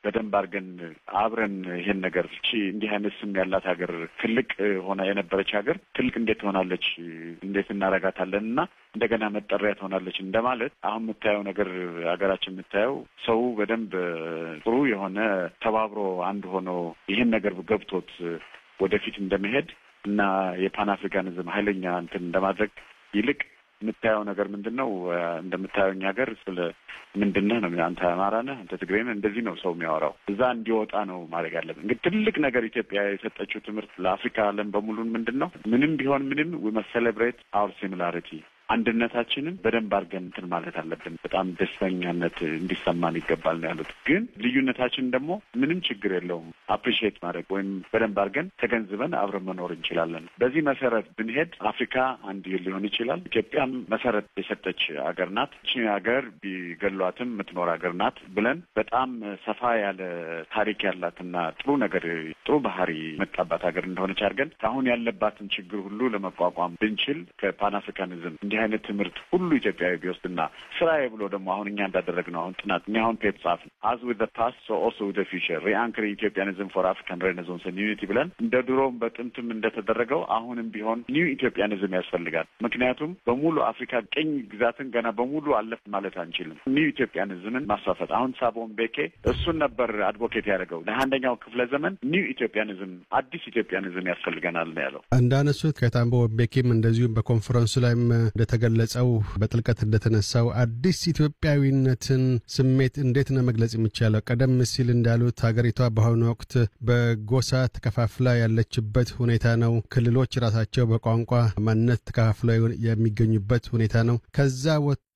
በደንብ አድርገን አብረን ይሄን ነገር እቺ እንዲህ አይነት ስም ያላት ሀገር ትልቅ ሆና የነበረች ሀገር ትልቅ እንዴት ትሆናለች? እንዴት እናረጋታለን? እና እንደገና መጠሪያ ትሆናለች እንደማለት አሁን የምታየው ነገር ሀገራችን የምታየው ሰው በደንብ ጥሩ የሆነ ተባብሮ አንድ ሆኖ ይህን ነገር ገብቶት ወደፊት እንደመሄድ እና የፓን አፍሪካኒዝም ኃይለኛ እንትን እንደማድረግ ይልቅ የምታየው ነገር ምንድን ነው? እንደምታየው እኛ ሀገር ስለ ምንድን ነህ ነው አንተ አማራ ነህ፣ አንተ ትግሬ ነህ፣ እንደዚህ ነው ሰው የሚያወራው። እዛ እንዲወጣ ነው ማድረግ ያለብን። እንግዲህ ትልቅ ነገር ኢትዮጵያ የሰጠችው ትምህርት ለአፍሪካ ዓለም በሙሉን ምንድን ነው ምንም ቢሆን ምንም ዊ መስት ሴሌብሬት አውር ሲሚላሪቲ አንድነታችንን በደንብ አድርገን እንትን ማለት አለብን። በጣም ደስተኛነት እንዲሰማን ይገባል ነው ያሉት። ግን ልዩነታችን ደግሞ ምንም ችግር የለውም አፕሪሺየት ማድረግ ወይም በደንብ አድርገን ተገንዝበን አብረን መኖር እንችላለን። በዚህ መሰረት ብንሄድ አፍሪካ አንድ ሊሆን ይችላል። ኢትዮጵያም መሰረት የሰጠች ሀገር ናት። እቺ ሀገር ቢገሏትም የምትኖር ሀገር ናት ብለን በጣም ሰፋ ያለ ታሪክ ያላትና ጥሩ ነገር ጥሩ ባህሪ መጣባት ሀገር እንደሆነች አድርገን አሁን ያለባትን ችግር ሁሉ ለመቋቋም ብንችል ከፓን አፍሪካኒዝም እንዲህ አይነት ትምህርት ሁሉ ኢትዮጵያዊ ቢወስድና ስራዬ ብሎ ደግሞ አሁን እኛ እንዳደረግነው አሁን ጥናት እኛ አሁን ፔፕ ጻፍ አዝ ዊዝ ፓስት ሶ ኦልሶ ዊዝ ፊውቸር ሪአንክሪ ኢትዮጵያኒዝም ፎር አፍሪካን ሬኔሳንስ ዩኒቲ ብለን እንደ ድሮም በጥንትም እንደተደረገው አሁንም ቢሆን ኒው ኢትዮጵያኒዝም ያስፈልጋል። ምክንያቱም በሙሉ አፍሪካ ቅኝ ግዛትን ገና በሙሉ አለፍ ማለት አንችልም። ኒው ኢትዮጵያኒዝምን ማስፋፈት አሁን ሳቦን ቤኬ እሱን ነበር አድቮኬት ያደረገው ለአንደኛው ክፍለ ዘመን ኒው ኢትዮጵያኒዝም አዲስ ኢትዮጵያኒዝም ያስፈልገናል ነው ያለው። እንዳነሱት ከታምቦ ቤኬም እንደዚሁም በኮንፈረንሱ ላይም እንደተገለጸው በጥልቀት እንደተነሳው አዲስ ኢትዮጵያዊነትን ስሜት እንዴት ነው መግለጽ የሚቻለው? ቀደም ሲል እንዳሉት ሀገሪቷ በአሁኑ ወቅት በጎሳ ተከፋፍላ ያለችበት ሁኔታ ነው። ክልሎች ራሳቸው በቋንቋ ማንነት ተከፋፍለው የሚገኙበት ሁኔታ ነው። ከዛ ወጥቶ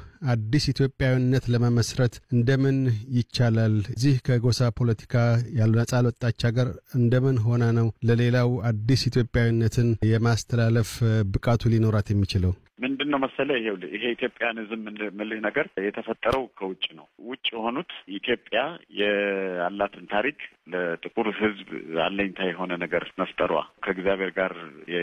አዲስ ኢትዮጵያዊነት ለመመስረት እንደምን ይቻላል? እዚህ ከጎሳ ፖለቲካ ያሉ ነጻ ለወጣች ሀገር እንደምን ሆና ነው ለሌላው አዲስ ኢትዮጵያዊነትን የማስተላለፍ ብቃቱ ሊኖራት የሚችለው? ምንድን ነው መሰለህ፣ ይሄ ይሄ ኢትዮጵያኒዝም ምልህ ነገር የተፈጠረው ከውጭ ነው። ውጭ የሆኑት ኢትዮጵያ ያላትን ታሪክ ለጥቁር ሕዝብ አለኝታ የሆነ ነገር መፍጠሯ ከእግዚአብሔር ጋር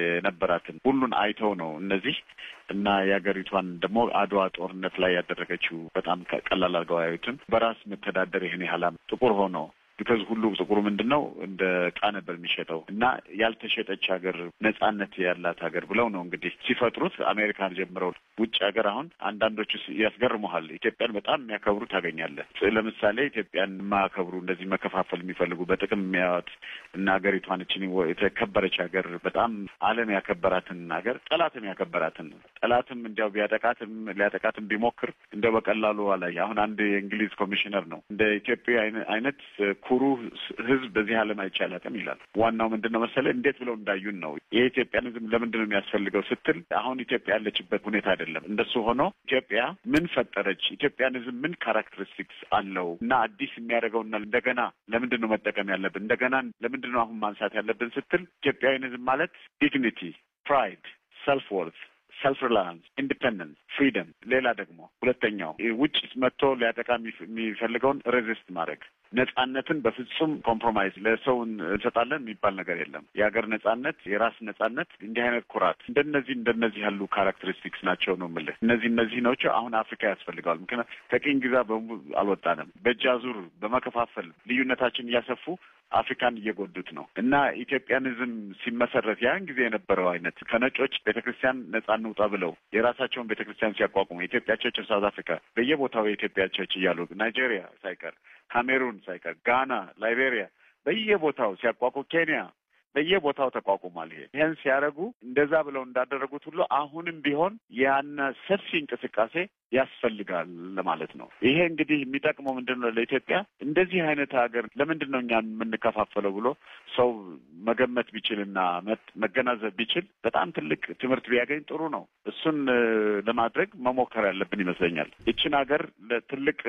የነበራትን ሁሉን አይተው ነው እነዚህ እና የሀገሪቷን ደግሞ አድዋ ጦርነት ላይ ያደረገችው በጣም ቀላል አድርገው አያዩትም። በራስ መተዳደር ይህን ያህላም ጥቁር ሆኖ ቢካዝ ሁሉ ጥቁሩ ምንድን ነው እንደ ዕቃ ነበር የሚሸጠው እና ያልተሸጠች ሀገር ነጻነት ያላት ሀገር ብለው ነው እንግዲህ ሲፈጥሩት አሜሪካን ጀምረው ውጭ ሀገር አሁን አንዳንዶቹ ያስገርመሃል። ኢትዮጵያን በጣም የሚያከብሩ ታገኛለህ። ለምሳሌ ኢትዮጵያን የማያከብሩ እንደዚህ መከፋፈል የሚፈልጉ በጥቅም የሚያዩት እና ሀገሪቷን እችን የተከበረች ሀገር በጣም ዓለም ያከበራትን ሀገር ጠላትም ያከበራትን ጠላትም እንዲያው ቢያጠቃትም ሊያጠቃትም ቢሞክር እንደ በቀላሉ አላይ አሁን አንድ የእንግሊዝ ኮሚሽነር ነው እንደ ኢትዮጵያ አይነት ኩሩ ሕዝብ በዚህ ዓለም አይቻላትም ይላል። ዋናው ምንድን ነው መሰለህ እንዴት ብለው እንዳዩን ነው። የኢትዮጵያኒዝም ለምንድን ነው የሚያስፈልገው ስትል አሁን ኢትዮጵያ ያለችበት ሁኔታ አይደለም። እንደሱ ሆኖ ኢትዮጵያ ምን ፈጠረች? ኢትዮጵያኒዝም ምን ካራክተሪስቲክስ አለው እና አዲስ የሚያደርገውና እንደገና ለምንድን ነው መጠቀም ያለብን? እንደገና ለምንድን ነው አሁን ማንሳት ያለብን ስትል ኢትዮጵያዊኒዝም ማለት ዲግኒቲ፣ ፕራይድ፣ ሰልፍ ወርት ሰልፍ ሪላያንስ፣ ኢንዲፐንደንስ፣ ፍሪደም። ሌላ ደግሞ ሁለተኛው ውጭ መጥቶ ሊያጠቃ የሚፈልገውን ሬዚስት ማድረግ ነጻነትን በፍጹም ኮምፕሮማይዝ ለሰው እንሰጣለን የሚባል ነገር የለም። የሀገር ነጻነት፣ የራስ ነጻነት፣ እንዲህ አይነት ኩራት እንደነዚህ እንደነዚህ ያሉ ካራክተሪስቲክስ ናቸው ነው የምልህ። እነዚህ እነዚህ ናቸው አሁን አፍሪካ ያስፈልገዋል። ምክንያት ከቅኝ ግዛ በሙሉ አልወጣንም። በእጅ አዙር በመከፋፈል ልዩነታችን እያሰፉ አፍሪካን እየጎዱት ነው እና ኢትዮጵያኒዝም ሲመሰረት ያን ጊዜ የነበረው አይነት ከነጮች ቤተ ክርስቲያን ነጻ እንውጣ ብለው የራሳቸውን ቤተ ክርስቲያን ሲያቋቁሙ የኢትዮጵያ ቸርች ሳውዝ አፍሪካ በየቦታው የኢትዮጵያ ቸርች እያሉ ናይጄሪያ ሳይቀር ካሜሩን ሳይቀር ጋና፣ ላይቤሪያ በየቦታው ሲያቋቁ ኬንያ በየቦታው ተቋቁሟል። ይሄ ይህን ሲያደርጉ እንደዛ ብለው እንዳደረጉት ሁሉ አሁንም ቢሆን ያነ ሰፊ እንቅስቃሴ ያስፈልጋል ለማለት ነው። ይሄ እንግዲህ የሚጠቅመው ምንድን ነው ለኢትዮጵያ እንደዚህ አይነት ሀገር ለምንድን ነው እኛ የምንከፋፈለው ብሎ ሰው መገመት ቢችልና መገናዘብ ቢችል በጣም ትልቅ ትምህርት ቢያገኝ ጥሩ ነው። እሱን ለማድረግ መሞከር ያለብን ይመስለኛል። ይችን ሀገር ትልቅ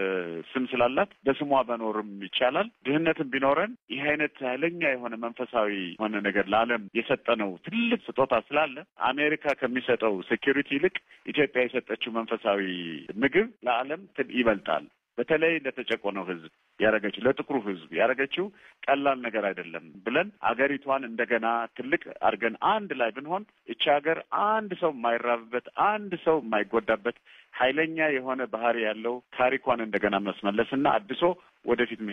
ስም ስላላት በስሟ መኖርም ይቻላል። ድህነትም ቢኖረን ይህ አይነት ኃይለኛ የሆነ መንፈሳዊ የሆነ ነገር ለዓለም የሰጠነው ትልቅ ስጦታ ስላለ አሜሪካ ከሚሰጠው ሴኪሪቲ ይልቅ ኢትዮጵያ የሰጠችው መንፈሳዊ ምግብ ለዓለም ይበልጣል። በተለይ ለተጨቆነው ሕዝብ ያደረገችው ለጥቁሩ ሕዝብ ያደረገችው ቀላል ነገር አይደለም ብለን አገሪቷን እንደገና ትልቅ አድርገን አንድ ላይ ብንሆን እቺ ሀገር አንድ ሰው የማይራብበት አንድ ሰው የማይጎዳበት ኃይለኛ የሆነ ባህሪ ያለው ታሪኳን እንደገና መስመለስና አድሶ ወደፊት